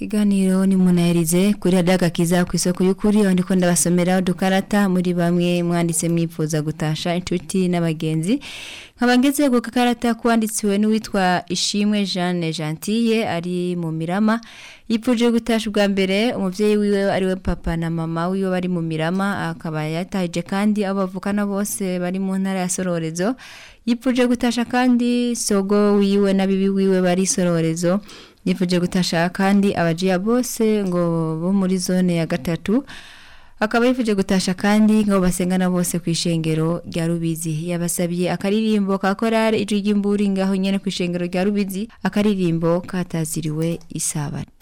ikiganiro ni munaherize kuri hadaga kiza ku isoko y'ukuri aho ndiko ndabasomera udukarata muri bamwe mwanditse mwifuza gutasha inshuti n'abagenzi nkaba ngeze ku gakarata kwanditswe n'uwitwa Ishimwe Jeanne Gentille ari mu Mirama yipfuje gutasha ubwa mbere umuvyeyi wiwe ari we papa na mama wiwe bari mu Mirama akaba yatahije kandi abo bavukana bose bari mu ntara ya Sororezo yipfuje gutasha kandi sogo wiwe na bibi wiwe bari Sororezo yifuje gutasha kandi abajiya bose ngo bo muri zone ya gatatu akaba yifuje gutasha kandi ngo basengana bose ku ishengero rya Rubizi yabasabiye akaririmbo ka korale ijwi ry'imburi ngaho nyene ku ishengero rya Rubizi akaririmbo kataziriwe isabato